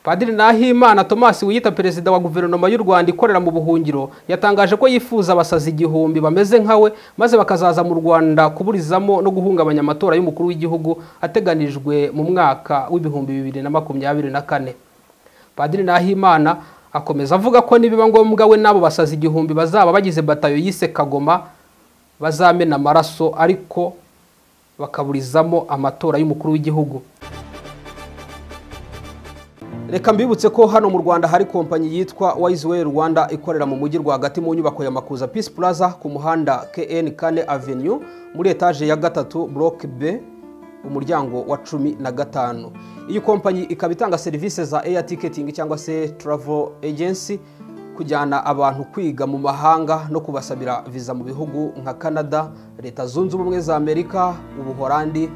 padiri nahimana thomas wiyita perezida wa guverinoma y'u rwanda ikorera mu buhungiro yatangaje ko yifuza abasazi igihumbi bameze nkawe maze bakazaza mu rwanda kuburizamo no guhungabanya amatora y'umukuru w'igihugu ateganijwe mu mwaka w'ibihumbi bibiri na makumyabiri na kane padiri nahimana akomeza avuga ko nibiba ngombwa we n'abo basazi igihumbi bazaba bagize batayo yise kagoma bazamena amaraso ariko bakaburizamo amatora y'umukuru w'igihugu reka mbibutse ko hano mu rwanda hari kompanyi yitwa wayiziweyi rwanda ikorera mu mujyi rwagati mu nyubako ya makuza pisi puraza ku muhanda kn kane avenue muri etaje ya gatatu buroke b umuryango wa cumi na gatanu iyi kompanyi ikaba itanga serivisi za eya tiketingi cyangwa se turavo ejensi kujyana abantu kwiga mu mahanga no kubasabira viza mu bihugu nka canada leta zunze ubumwe za amerika ubuhorandi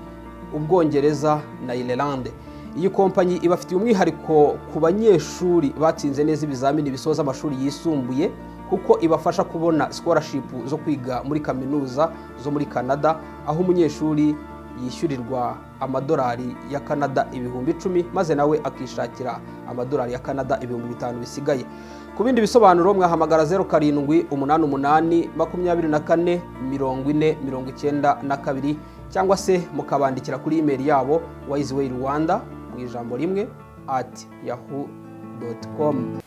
ubwongereza na irelande iyi kompanyi ibafitiye umwihariko ku banyeshuri batsinze neza ibizamini bisoza amashuri yisumbuye kuko ibafasha kubona sikorashipu zo kwiga muri kaminuza zo muri canada aho umunyeshuri yishyurirwa amadolari ya canada ibihumbi icumi maze nawe akishakira amadolari ya canada ibihumbi bitanu bisigaye ku bindi bisobanuro mwahamagara zeru karindwi umunani umunani makumyabiri na kane mirongo ine mirongo icyenda na kabiri cyangwa se mukabandikira kuri imeri yabo wayiziweyi rwanda mu ijambo rimwe ati yahu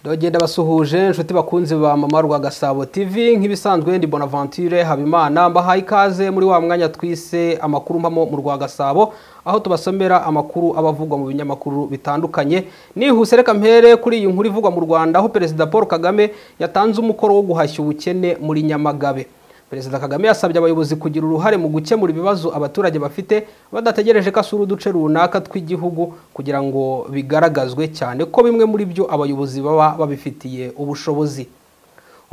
dogenda basuhuje inshuti bakunzi ba mama rwa gasabo tv nk'ibisanzwe ndi bonaventure habimana mbahaye ikaze muri wa mwanya twise amakuru mpamo mu rwa gasabo aho tubasomera amakuru aba avugwa mu binyamakuru bitandukanye nihuse reka mpere kuri iyi nkuru ivugwa mu rwanda aho perezida paul kagame yatanze umukoro wo guhashya ubukene muri nyamagabe perezida kagame yasabye abayobozi kugira uruhare mu gukemura ibibazo abaturage bafite badategereje ko asura uduce runaka tw'igihugu kugira ngo bigaragazwe cyane ko bimwe muri byo abayobozi baba babifitiye ubushobozi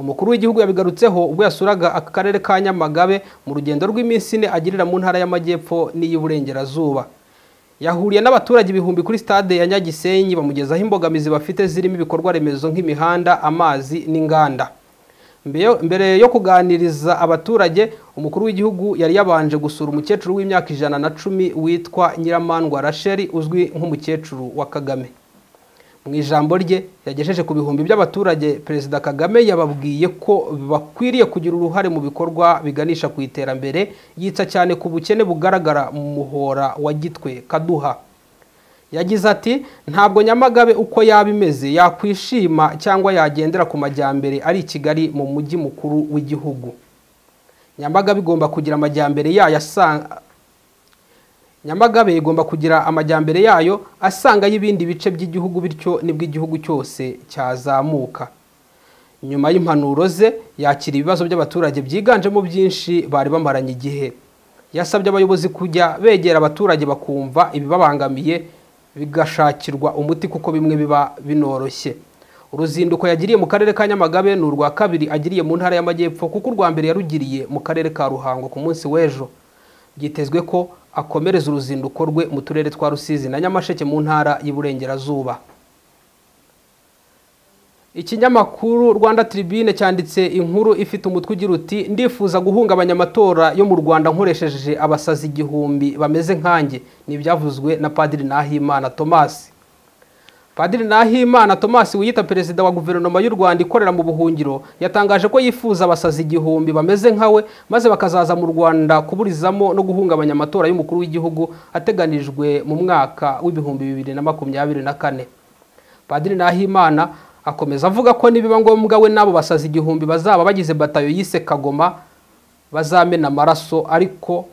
umukuru w'igihugu yabigarutseho ubwo yasuraga akarere ka nyamagabe mu rugendo rw'iminsi ine agirira mu ntara y'amajyepfo n'iy'uburengerazuba yahuriye n'abaturage ibihumbi kuri stade ya nyagisenyi bamugezaho imbogamizi bafite zirimo ibikorwa remezo nk'imihanda amazi n'inganda mbere yo kuganiriza abaturage umukuru w'igihugu yari yabanje gusura umukecuru w'imyaka ijana na cumi witwa nyiramandwa rasheli uzwi nk'umukecuru wa kagame mu ijambo rye yagejeje ku bihumbi by'abaturage perezida kagame yababwiye ko bakwiriye kugira uruhare mu bikorwa biganisha ku iterambere yitsa cyane ku bukene bugaragara mu muhora wa gitwe kaduha yagize ati ntabwo nyamagabe uko yaba imeze yakwishima cyangwa yagendera ku majyambere ari i kigali mu mujyi mukuru w'igihugu nyamagabe igomba kugira amajyambere yayo asanga nyamagabe igomba kugira amajyambere yayo asanga y'ibindi bice by'igihugu bityo nibwo igihugu cyose cyazamuka nyuma y'impanuro ze yakira ibibazo by'abaturage byiganjemo byinshi bari bamaranye igihe yasabye abayobozi kujya begera abaturage bakumva ibibabangamiye bigashakirwa umuti kuko bimwe biba binoroshye uruzinduko yagiriye mu karere ka nyamagabe ni urwa kabiri agiriye mu ntara y'amajyepfo kuko urwa mbere yarugiriye mu karere ka ruhango ku munsi w'ejo byitezwe ko akomereza uruzinduko rwe mu turere twa rusizi na nyamasheke mu ntara y'iburengerazuba ikinyamakuru rwanda tribune cyanditse inkuru ifite umutwe ugira uti ndifuza guhungabanya amatora yo mu rwanda nkoresheje abasazi igihumbi bameze nkanjye ni ibyavuzwe na padiri nahimana thomas padiri nahimana thomas wiyita perezida wa guverinoma y'u rwanda ikorera mu buhungiro yatangaje ko yifuza abasazi igihumbi bameze nkawe maze bakazaza mu rwanda kuburizamo no guhungabanya amatora y'umukuru w'igihugu ateganijwe mu mwaka w'ibihumbi bibiri na makumyabiri na kane padiri nahimana akomeza avuga ko nibiba ngombwa we n'abo basazi igihumbi bazaba bagize batayo yise kagoma bazamena amaraso ariko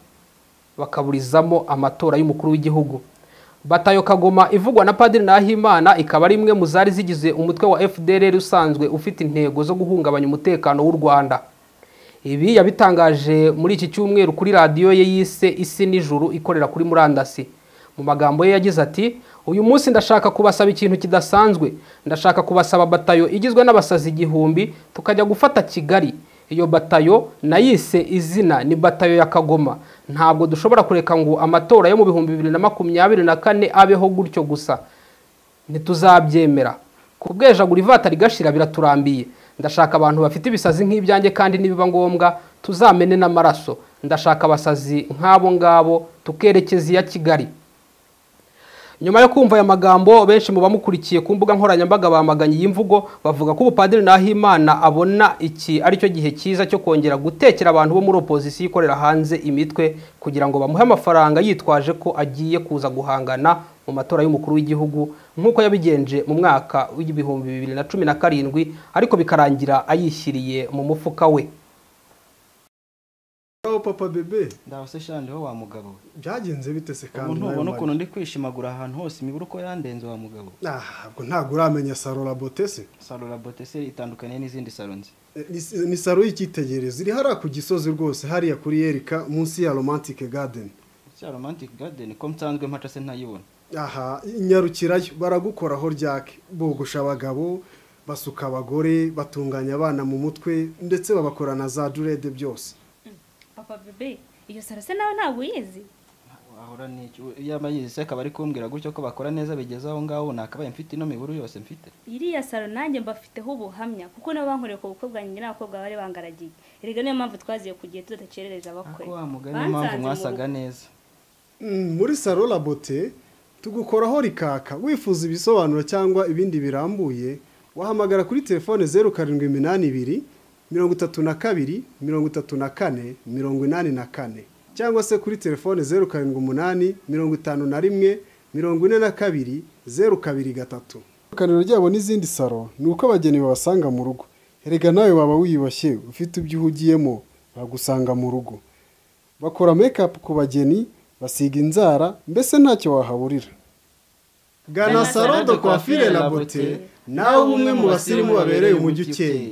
bakaburizamo amatora y'umukuru w'igihugu batayo kagoma ivugwa na padiri nahimana ikaba ari imwe mu zari zigize umutwe wa fdr usanzwe ufite intego zo guhungabanya umutekano w'u rwanda ibi yabitangaje muri iki cyumweru kuri radiyo ye yise isi nijuru ikorera kuri murandasi mu magambo ye yagize ati uyu munsi ndashaka kubasaba ikintu kidasanzwe ndashaka kubasaba batayo igizwe n'abasazi igihumbi tukajya gufata kigali iyo batayo nayise izina ni batayo ya kagoma ntabwo dushobora kureka ngo amatora yo mu bihumbi bibiri na makumyabiri na kane abeho gutyo gusa ntituzabyemera kubwejagura ivata rigashira biraturambiye ndashaka abantu bafite ibisazi nk'ibyanjye kandi nibiba ngombwa tuzamene n'amaraso ndashaka abasazi nk'abo ngabo tukerekeza iya kigali nyuma yo kumva aya magambo benshi mu bamukurikiye ku mbuga nkoranyambaga bamaganye iyi mvugo bavuga ko ubupadiri Nahimana abona iki ari cyo gihe cyiza cyo kongera gutekera abantu bo muri opozisiyo ikorera hanze imitwe kugira ngo bamuhe amafaranga yitwaje ko agiye kuza guhangana mu matora y'umukuru w'igihugu nk'uko yabigenje mu mwaka w'ibihumbi bibiri na cumi na karindwi ariko bikarangira ayishyiriye mu mufuka we aho papa bebe ndaho se shandi wowe wa mugabo we. byagenze bite se kandi ubu nawe ntubona Mari? ukuntu ndi kwishimagura ahantu hose imiburo ko yandenze wa mugabo Ah, ntabwo ntabwo uramenya saro rabote se salo rabote se itandukaniye n'izindi salo nzi Eh, ni- ni saro y'icyitegererezo iri hariya ku gisozi rwose hariya kuri yerika munsi ya romantike garden cya romantic garden ko nsanzwe mpaca se ntayibona aha nyarukirayo baragukoraho ryake bogosha abagabo basuka abagore batunganya abana mu mutwe ndetse babakora na za durede byose papa bebe iyo saro se nawe ntabwo uyizi wahora n'iki iyo abayizi se akaba ari kumbwira gutyo ko bakora neza bigeze aho ngaho nakabaye mfite ino miburo yose mfite iriya saro nanjye mbafiteho ubuhamya kuko nabo bankoreye ku bukwe bwanjye n'abakobwa bari bangaragiye erega niyo mpamvu twaziye ku gihe tudakerereza abakwe ako wa mugani niyo mpamvu mwasaga neza Mm, muri saro rabote tugukoraho rikaka wifuza ibisobanuro cyangwa ibindi birambuye wahamagara kuri telefone zeru karindwi iminani ibiri mirongo itatu na kabiri mirongo itatu na kane mirongo inani na kane cyangwa se kuri telefone zeru karindwi umunani mirongo itanu na rimwe mirongo ine na kabiri zeru kabiri gatatu itandukaniro ryabo n'izindi saro ni uko abageni babasanga mu rugo erega nawe waba wiyubashye ufite ibyo uhugiyemo bagusanga mu rugo bakora make ku bageni basiga inzara mbese ntacyo wahaburira gana salo de coiffure la beauté nawe umwe mu basirimu babereye umujyi ukeye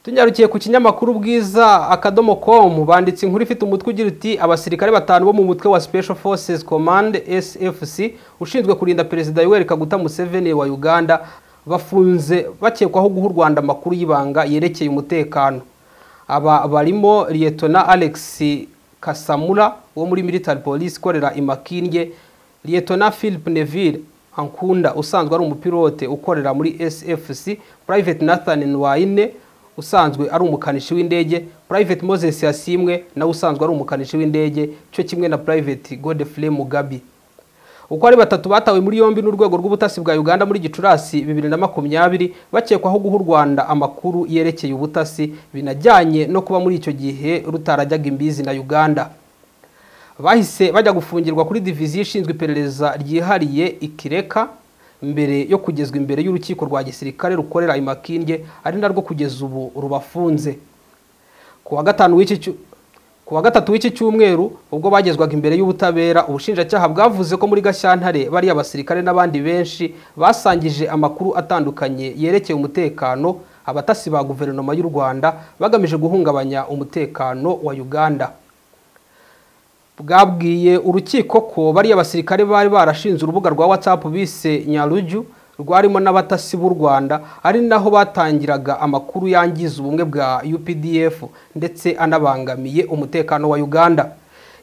Tunyarukiye ku kinyamakuru bwiza akadomo com banditse inkuru ifite umutwe ugira uti abasirikare batanu bo mu mutwe wa Special Forces Command SFC ushinzwe kurinda Perezida Yoweri Kaguta Museveni wa Uganda bafunze bakekwaho guha u Rwanda amakuru y'ibanga yerekeye umutekano aba barimo Liyetona Alex Kasamura wo muri Military Police ikorera i Makindye Liyetona Philip Neville Ankunda usanzwe ari umupilote ukorera muri SFC Private Nathan Nwaine usanzwe ari umukanishi w'indege Private Moses Yasimwe nawe usanzwe ari umukanishi w'indege cyo kimwe na Private Godfrey Mugabi uko ari batatu batawe muri yombi n'urwego rw'ubutasi bwa Uganda muri Gicurasi bibiri na makumyabiri bakekwaho guha u Rwanda amakuru yerekeye ubutasi binajyanye no kuba muri icyo gihe rutarajyaga imbizi na Uganda bahise bajya gufungirwa kuri diviziyo ishinzwe iperereza ryihariye ikireka mbere yo kugezwa imbere y'urukiko rwa gisirikare rukorera i Makindye ari narwo kugeza ubu rubafunze ku wa gatanu w'iki cyu- ku wa gatatu w'iki cyumweru ubwo bagezwaga imbere y'ubutabera ubushinjacyaha bwavuze ko muri gashyantare bariya basirikare n'abandi benshi basangije amakuru atandukanye yerekeye umutekano abatasi ba guverinoma y'u rwanda bagamije guhungabanya umutekano wa uganda bwabwiye urukiko ko bariya basirikare bari barashinze urubuga rwa whatsapp bise nyaruju rwarimo n'abatasi b'u rwanda ari naho batangiraga amakuru yangiza ubumwe bwa updf ndetse anabangamiye umutekano wa uganda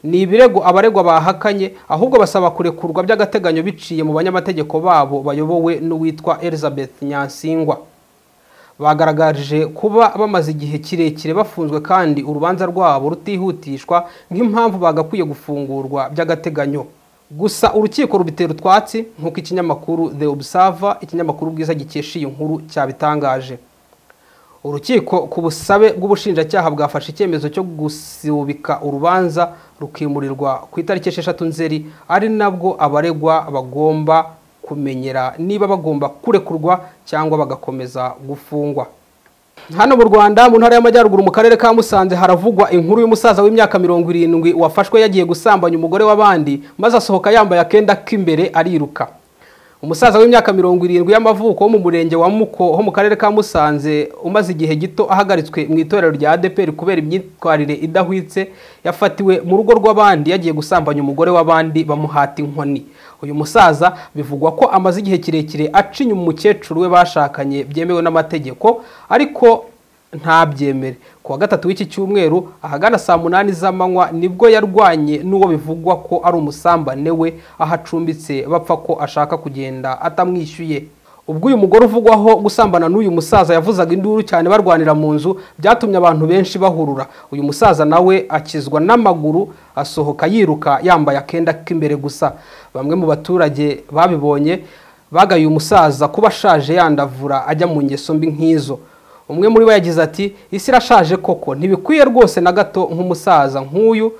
ni ibirego abaregwa bahakanye ahubwo basaba kurekurwa by'agateganyo biciye mu banyamategeko babo bayobowe n'uwitwa elizabeth nyansingwa bagaragaje kuba bamaze igihe kirekire bafunzwe kandi urubanza rwabo rutihutishwa nk'impamvu bagakwiye gufungurwa by'agateganyo gusa urukiko rubitera utwatsi nk'uko ikinyamakuru the observer ikinyamakuru bwiza gikesha iyi nkuru cyabitangaje urukiko ku busabe bw'ubushinjacyaha bwafashe icyemezo cyo gusubika urubanza rukimurirwa ku itariki esheshatu nzeri ari nabwo abaregwa bagomba kumenyera niba bagomba kurekurwa cyangwa bagakomeza gufungwa hano mu rwanda mu ntara y'amajyaruguru mu karere ka musanze haravugwa inkuru y'umusaza w'imyaka mirongo irindwi wafashwe yagiye gusambanya umugore w'abandi maze asohoka yambaye akenda k'imbere ariruka umusaza w'imyaka mirongo irindwi y'amavuko wo mu murenge wa muko ho mu karere ka musanze umaze igihe gito ahagaritswe mu itorero rya adeperi kubera imyitwarire idahwitse yafatiwe mu rugo rw'abandi yagiye gusambanya umugore w'abandi bamuhata inkoni uyu musaza bivugwa ko amaze igihe kirekire aca inyuma umukecuru we bashakanye byemewe n'amategeko ariko ntabyemere ku wa gatatu w'iki cyumweru ahagana saa munani z'amanywa nibwo yarwanye n'uwo bivugwa ko ari umusambane we aho acumbitse bapfa ko ashaka kugenda atamwishyuye ubwo uyu mugore uvugwaho gusambana n'uyu musaza yavuzaga induru cyane barwanira mu nzu byatumye abantu benshi bahurura uyu musaza nawe akizwa n'amaguru asohoka yiruka yambaye akenda k'imbere gusa bamwe mu baturage babibonye bagaye uyu musaza kuba ashaje yandavura ajya mu ngeso mbi nk'izo umwe muri bo yagize ati isi irashaje koko ntibikwiye rwose na gato nk'umusaza nk'uyu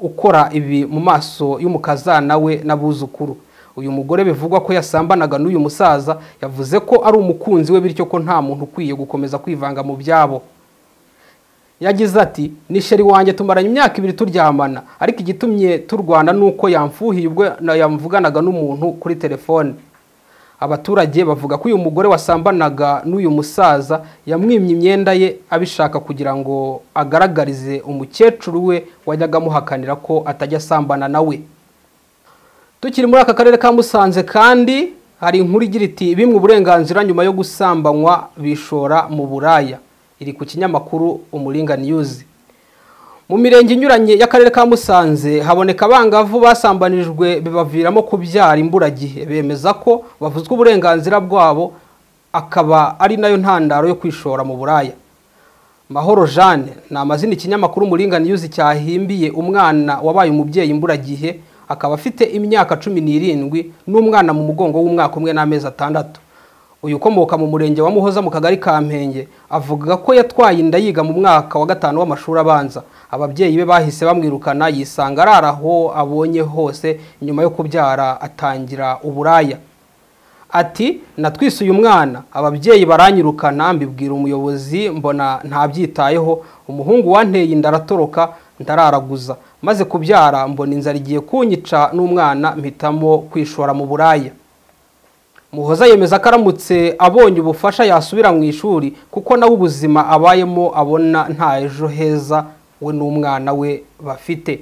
ukora ibi mu maso y'umukazana we n'abuzukuru uyu mugore bivugwa ko yasambanaga n'uyu musaza yavuze ko ari umukunzi we bityo ko nta muntu ukwiye gukomeza kwivanga mu byabo yagize ati ni sheri wanjye tumaranye imyaka ibiri turyamana ariko igitumye turwana ni uko yamfuhiye ubwo na- yamvuganaga n'umuntu kuri telefone abaturage bavuga ko uyu mugore wasambanaga n'uyu musaza yamwimye imyenda ye abishaka kugira ngo agaragarize umukecuru we wajyaga amuhakanira ko atajya asambana nawe tukiri muri aka karere ka musanze kandi hari inkuru igira iti bimwe uburenganzira nyuma yo gusambanywa bishora mu buraya iri ku kinyamakuru umuringa niyuzi mu mirenge inyuranye y'akarere ka musanze haboneka abangavu basambanijwe bibaviramo kubyara imburagihe bemeza ko bavuzwe uburenganzira bwabo akaba ari nayo ntandaro yo kwishora mu buraya mahoro jeanne ni amazina ikinyamakuru umuringani yuzi cyahimbiye umwana wabaye umubyeyi imburagihe akaba afite imyaka cumi n'irindwi n'umwana mu mugongo w'umwaka umwe n'amezi atandatu uyu ukomoka mu murenge wa muhoza mu kagari ka mpenge avuga ko yatwaye inda yiga mu mwaka wa gatanu w'amashuri abanza ababyeyi be bahise bamwirukana yisanga arara aho abonye hose nyuma yo kubyara atangira uburaya ati natwise uyu mwana ababyeyi baranyirukana mbibwira umuyobozi mbona ntabyitayeho umuhungu wanteye inda aratoroka ndararaguza maze kubyara mbona inzara igiye kunyica n'umwana mpitamo kwishora mu buraya muhoza yemeza ko aramutse abonye ubufasha yasubira mu ishuri kuko nawe ubuzima abayemo abona nta ejo heza we n'umwana we bafite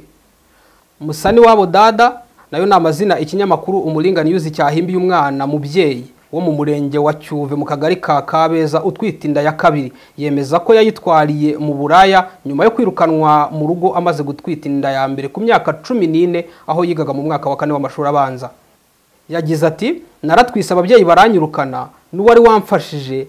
musani wabo dada nayo ni amazina ikinyamakuru umuringani yuzi cyahimbiye umwana mubyeyi wo mu murenge wa cyuve mu kagari ka kabeza utwite inda ya kabiri yemeza ko yayitwariye mu buraya nyuma yo kwirukanwa mu rugo amaze gutwita inda ya mbere ku myaka cumi n'ine aho yigaga mu mwaka wa kane w'amashuri abanza yagize ati naratwise ababyeyi baranyirukana n'uwari wamfashije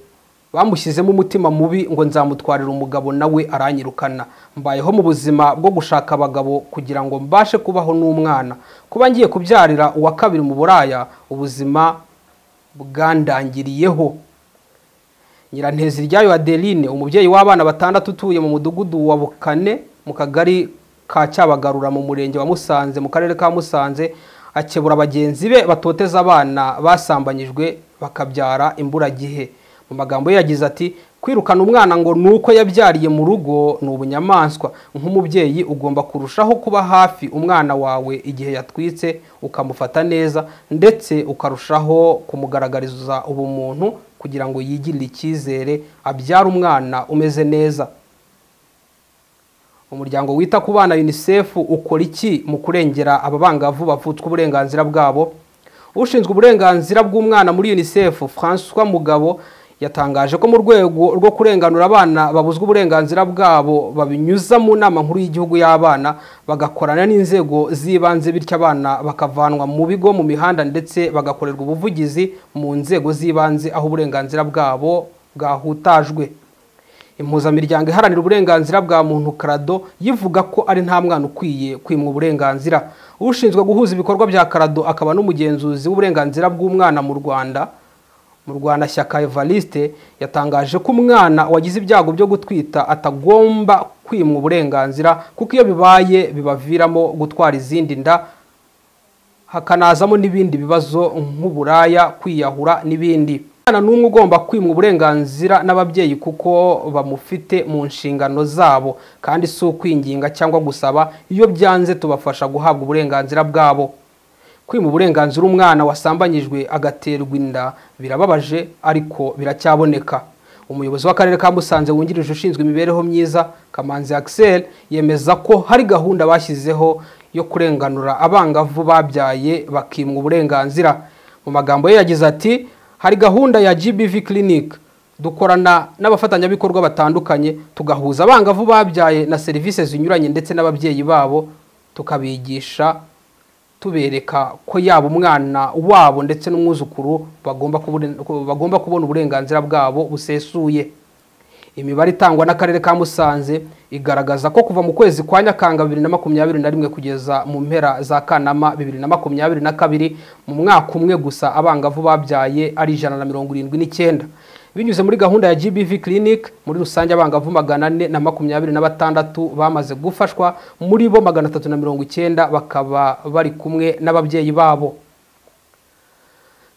bamushyizemo umutima mubi ngo nzamutwarire umugabo nawe aranyirukana mbayeho mu buzima bwo gushaka abagabo kugira ngo mbashe kubaho n'umwana kuba ngiye kubyarira uwa kabiri mu buraya ubuzima bwandangiriyeho nyirantezi ryayo adeline umubyeyi w'abana batandatu utuye mu mudugudu wa bukane mu kagari ka cyabagarura mu murenge wa musanze mu karere ka musanze akebura bagenzi be batoteza abana basambanyijwe bakabyara imburagihe mu magambo ye yagize ati kwirukana umwana ngo ni uko yabyariye mu rugo ni ubunyamaswa nk'umubyeyi ugomba kurushaho kuba hafi umwana wawe igihe yatwitse ukamufata neza ndetse ukarushaho kumugaragariza ubumuntu kugira ngo yigirire icyizere abyare umwana umeze neza umuryango wita ku bana unicef ukora iki mu kurengera aba bangavu bavutswa uburenganzira bwabo ushinzwe uburenganzira bw'umwana muri unicef francois mugabo yatangaje ko mu rwego rwo kurenganura abana babuzwa uburenganzira bwabo babinyuza mu nama nkuru y'igihugu y'abana bagakorana n'inzego z'ibanze bityo abana bakavanwa mu bigo mu mihanda ndetse bagakorerwa ubuvugizi mu nzego z'ibanze aho uburenganzira bwabo bwahutajwe impuzamiryango iharanira uburenganzira bwa muntu karado yivuga ko ari nta mwana ukwiye kwimwa uburenganzira ushinzwe guhuza ibikorwa bya karado akaba n'umugenzuzi w'uburenganzira bw'umwana mu rwanda mu rwanda shyaka evariste yatangaje ko umwana wagize ibyago byo gutwita atagomba kwimwa uburenganzira kuko iyo bibaye bibaviramo gutwara izindi nda hakanazamo n'ibindi bibazo nk'uburaya kwiyahura n'ibindi umwana n'umwe ugomba kwimwa uburenganzira n'ababyeyi kuko bamufite mu nshingano zabo kandi si ukwinginga cyangwa gusaba iyo byanze tubafasha guhabwa uburenganzira bwabo kwima uburenganzira umwana wasambanyijwe agaterwa inda birababaje ariko biracyaboneka umuyobozi w'akarere ka musanze wungirije ushinzwe imibereho myiza kamanzi axel yemeza ko hari gahunda bashyizeho yo kurenganura abangavu babyaye bakimwa uburenganzira mu magambo ye yagize ati hari gahunda ya gbv clinic dukorana n'abafatanyabikorwa batandukanye tugahuza abangavu babyaye na serivisi zinyuranye ndetse n'ababyeyi babo tukabigisha tubereka ko yaba umwana wabo ndetse n'umwuzukuru bagomba kubone- bagomba kubona uburenganzira bwabo busesuye imibare itangwa n'akarere ka musanze igaragaza ko kuva mu kwezi kwa nyakanga bibiri na makumyabiri na rimwe kugeza mu mpera za kanama bibiri na makumyabiri na kabiri mu mwaka umwe gusa abangavu babyaye ari ijana na mirongo irindwi n'icyenda binyuze muri gahunda ya gbv clinic muri rusange abangavu magana ane na makumyabiri na batandatu bamaze gufashwa muri bo magana atatu na mirongo icyenda bakaba bari kumwe n'ababyeyi babo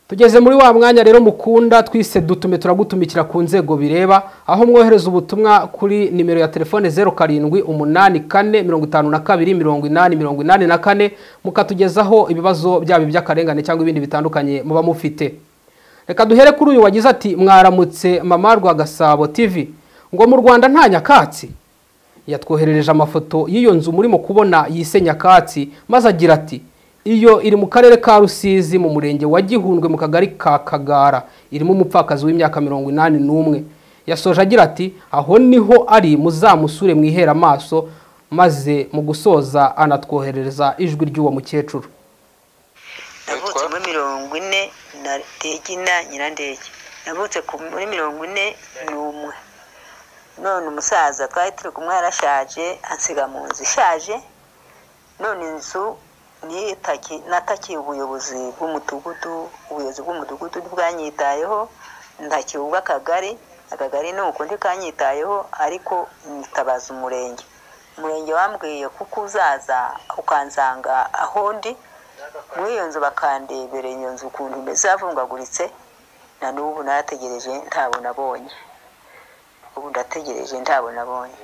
tugeze muri wa mwanya rero mukunda twise dutume turagutumikira ku nzego bireba aho mwohereza ubutumwa kuri nimero ya telefone zeru karindwi umunani kane mirongo itanu na kabiri mirongo inani mirongo inani na kane mukatugezaho ibibazo byaba iby'akarengane cyangwa ibindi bitandukanye muba mufite reka duhere kuri uyu wagize ati mwaramutse mama rwa gasabo tv ngo mu rwanda nta nyakatsi yatwoherereje amafoto y'iyo nzu murimo kubona yise nyakatsi maze agira ati iyo iri mu karere ka rusizi mu murenge wa gihundwe mu kagari ka kagara irimo umupfakazi w'imyaka mirongo inani n'umwe yasoje agira ati aho niho ari muzamusure mwihere amaso maze mu gusoza anatwoherereza ijwi ry'uwo mukecuru navutse muri mirongo ine na tegina nyirandege navutse ku- muri mirongo ine n'umwe none umusaza twari turi kumwe yarashaje ansiga mu nzu ishaje none inzu niyo itaki- natakiye ubuyobozi bw'umudugudu ubuyobozi bw'umudugudu ntibwanyitayeho ndakiye ubw'akagari akagari ni uko ntikanyitayeho ariko nitabaza umurenge umurenge wambwiye kuko uzaza ukansanga aho ndi muri iyo nzu bakandebereye iyo nzu ukuntu imeze yavungaguritse na n'ubu narategereje ntabwo nabonye ubu ndategereje ntabwo nabonye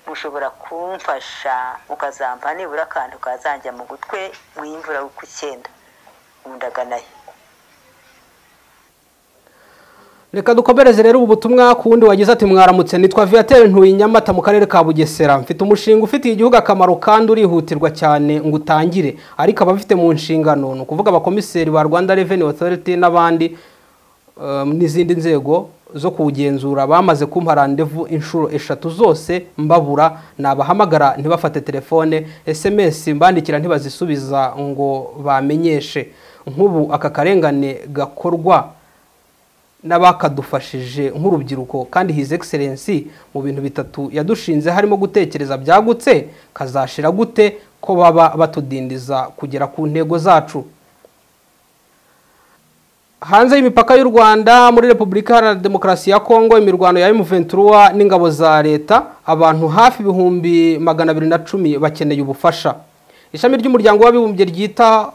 mushobora kumfasha mukazampa nibura akantu kazanjya mu gutwe mu y'imvura ku icyenda ubu ndaganayo reka dukomereze rero ubu butumwa ku wundi wagize ati mwaramutse nitwa viateur ntuye nyamata mu karere ka bugesera mfite umushinga ufitiye igihugu akamaro kandi urihutirwa cyane ngo utangire ariko ababifite mu nshingano ni ukuvuga abakomiseri ba rwanda revenue authority n'abandi um, n'izindi nzego zo kuwugenzura bamaze kumpa randevu inshuro eshatu zose mbabura nabahamagara ntibafate telefone sms mbandikira ntibazisubiza ngo bamenyeshe nk'ubu aka karengane gakorwa n'abakadufashije nk'urubyiruko kandi his excellence mu bintu bitatu yadushinze harimo gutekereza byagutse kazashira gute ko baba batudindiza kugera ku ntego zacu hanze y'imipaka y'u rwanda muri repubulika iharanira demokarasi ya kongo imirwano ya emuventura n'ingabo za leta abantu hafi ibihumbi magana abiri na cumi bakeneye ubufasha ishami ry'umuryango w'abibumbye ryita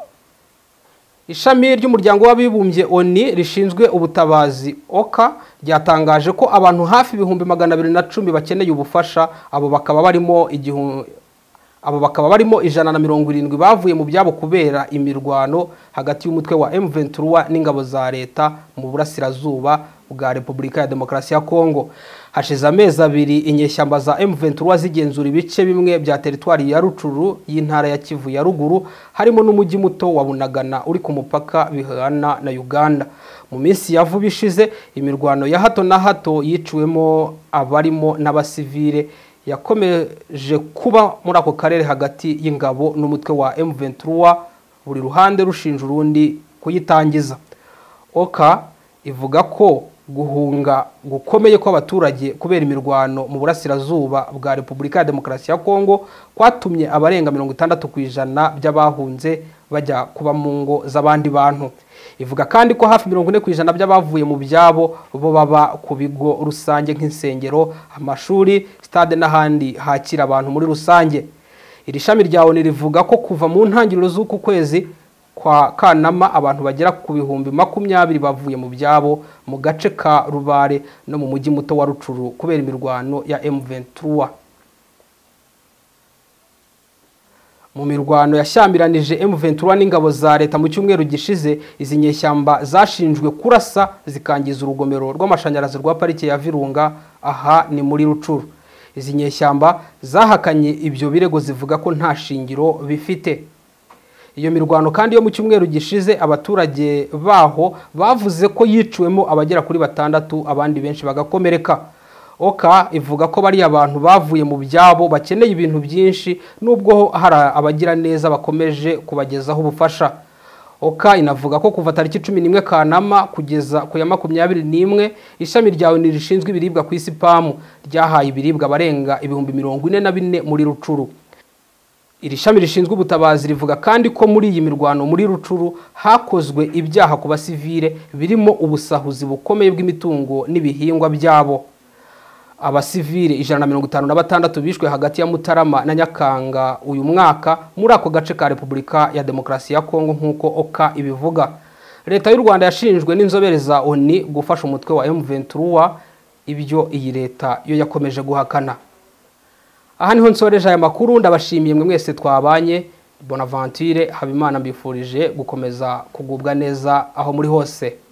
ishami ry'umuryango w'abibumbye oni rishinzwe ubutabazi oka ryatangaje ko abantu hafi ibihumbi magana abiri na cumi bakeneye ubufasha abo bakaba barimo igihu- abo bakaba barimo ijana na mirongo irindwi bavuye mu byabo kubera imirwano hagati y'umutwe wa M23 n'ingabo za leta mu burasirazuba bwa Repubulika ya Demokarasi ya Kongo hashize amezi abiri inyeshyamba za M23 zigenzura ibice bimwe bya teritwari ya Rucuru y'intara ya Kivu ya ruguru harimo n'umujyi muto wa Bunagana uri ku mupaka bihana na Uganda mu minsi ya vuba ishize imirwano ya hato na hato yiciwemo abarimo n'abasivile yakomeje kuba muri ako karere hagati y'ingabo n'umutwe wa M23 buri ruhande rushinja urundi kuyitangiza oka ivuga ko guhunga gukomeye kw'abaturage kubera imirwano mu burasirazuba bwa repubulika ya demokarasi ya kongo kwatumye abarenga mirongo itandatu ku ijana by'abahunze bajya kuba mu ngo z'abandi bantu ivuga kandi ko hafi mirongo ine ku ijana by'abavuye mu byabo bo baba ku bigo rusange nk'insengero amashuri sitade n'ahandi hakira abantu muri rusange iri shami rya oni rivuga ko kuva mu ntangiriro z'uku kwezi kwa kanama abantu bagera ku bihumbi makumyabiri bavuye mu byabo mu gace ka rubare no mu mujyi muto wa rucuru kubera imirwano ya m23 mu mirwano yashyamiranyije M23 n'ingabo za leta mu cyumweru gishize izi nyeshyamba zashinjwe kurasa zikangiza urugomero rw'amashanyarazi rwa parike ya Virunga aha ni muri Rucuru izi nyeshyamba zahakanye ibyo birego zivuga ko nta shingiro bifite iyo mirwano kandi yo mu cyumweru gishize abaturage baho bavuze ko yiciwemo abagera kuri batandatu abandi benshi bagakomereka oka ivuga ko bariya bantu bavuye mu byabo bakeneye ibintu byinshi nubwo hari abagira neza bakomeje kubagezaho ubufasha oka inavuga ko kuva tariki cumi n'imwe kanama kugeza ku ya makumyabiri n'imwe ishami rya oni rishinzwe ibiribwa ku isi pamu ryahaye ibiribwa abarenga ibihumbi mirongo ine na bine muri rucuru iri shami rishinzwe ubutabazi rivuga kandi ko muri iyi mirwano muri rucuru hakozwe ibyaha ku basivile birimo ubusahuzi bukomeye bw'imitungo n'ibihingwa byabo abasivile ijana na mirongo itanu na batandatu bishwe hagati ya mutarama na nyakanga uyu mwaka muri ako gace ka repubulika ya demokarasi ya kongo nk'uko oka ibivuga leta y'u rwanda yashinjwe n'inzobere za oni gufasha umutwe wa m23 ibyo iyi leta yo yakomeje guhakana aha niho nsoreje aya makuru ndabashimiye mwe mwese twabanye bonaventure habimana mbifurije gukomeza kugubwa neza aho muri hose